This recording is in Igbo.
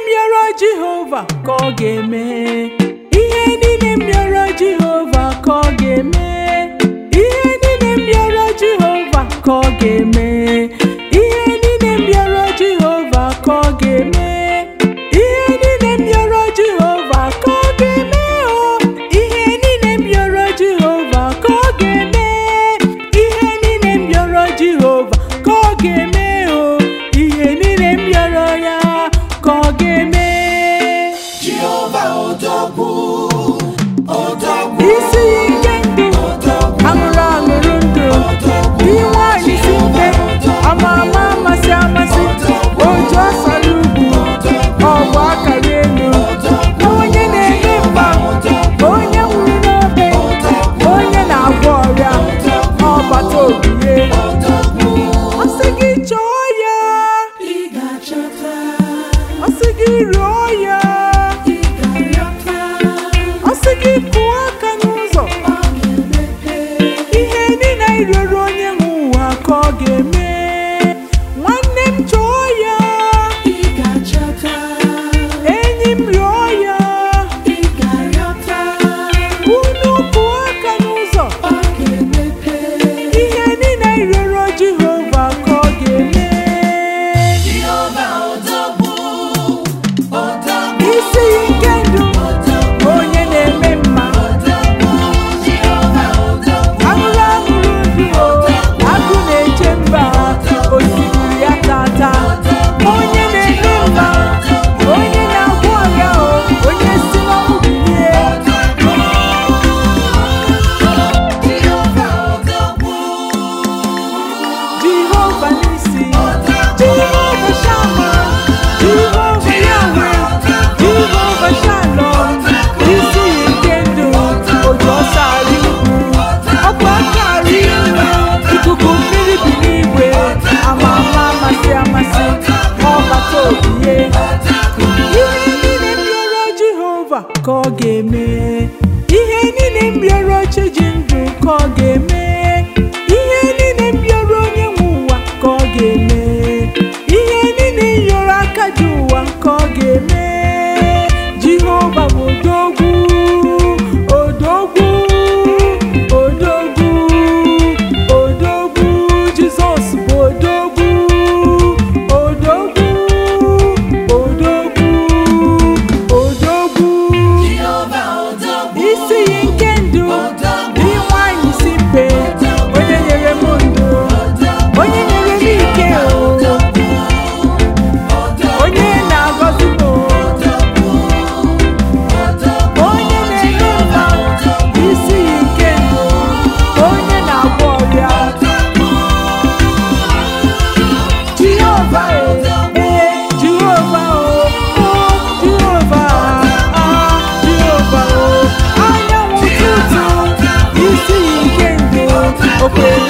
rịọrọ Jehova ka ọ ga-eme ihe niile m rịọrọ Jehova ka ọ ga-eme ihe niile m rịọrọ Jehova ka ọ ga-eme ihe niile m rịọrọ Jehova ka ọ ga-eme ihe niile m rịọrọ Jehova ka ọ ga-eme o ihe niile m rịọrọ Jehova ka ọ ga-eme ihe niile m rịọrọ Jehova ka ọ ga-eme o ihe niile m rịọrọ ya ka ọ ga-eme Jehova odogwu odogwu isi ike ndụ aṅụrụ aṅụrụ ndụ dị nwanyị si mfe ama ama amasị amasị oju asara ugwu ọgwụ akara elu onye na-eme mma onye nwụrụ n'obe onye na-agwọ ọrịa ọbata obie ọ sị gị chọọ ya ị ga-achọta ọ sị gị rịọ ya ị ga-arịọta ọ sị gị kụọ aka n'ụzọ ọ ga-emepe ihe niile anyị rịọrọ onye nwe ụwa ka ọ ga-eme nwanne m chọọ ya ị ga-achọta enyi m rịọ ya ị ga-arịọta unu kụọ aka n'ụzọ ọ ga-emepe ihe niile anyị rịọrọ Jehova ka ọ ga-eme Jehova odogwu odogwu isi ike ndụ onye na-eme mma odogwu Jehova odogwu aṅụrụ aṅụrụ ndụ agụ na-eche mba osimiri ya tata onye na-eme mma onye na-agwọ ọrịa o onye si n'ọnwụ bilie Jehova odogwu Jehova n'isi Jehova Shama Jehova Yahweh Jehova Shalom isi ike ndụ oju ọsọ arị ugwu ọkụ aka arị elu ikuku mmiri bi n'igwe ama ama amasị amasị ọbata obie ihe niile m rịọrọ Jehova ka ọ ga-eme ihe niile m rịọrọ chi ji ndụ ka ọ ga-eme ihe niile m rịọrọ onye nwe ụwa ka ọ ga-eme ihe niile m rịọrọ aka ji ụwa ka ọ ga-eme Jehova bụ odogwu odogwu odogwu odogwu Jizọs bụ odogwu odogwu odogwu odogwu Jehova odogwu isi iyi nke ndụ dị nwanyị si mpe onye nyere m ndụ onye nyere m ike o onye na-agọzi m o onye na-enye mma isi iyi nke ndụ onye na-agwọ ọrịa Jehova ee Jehova o o Jehova ah Jehova o anyanwụ ụtụtụ isi iyi nke ndụ okwe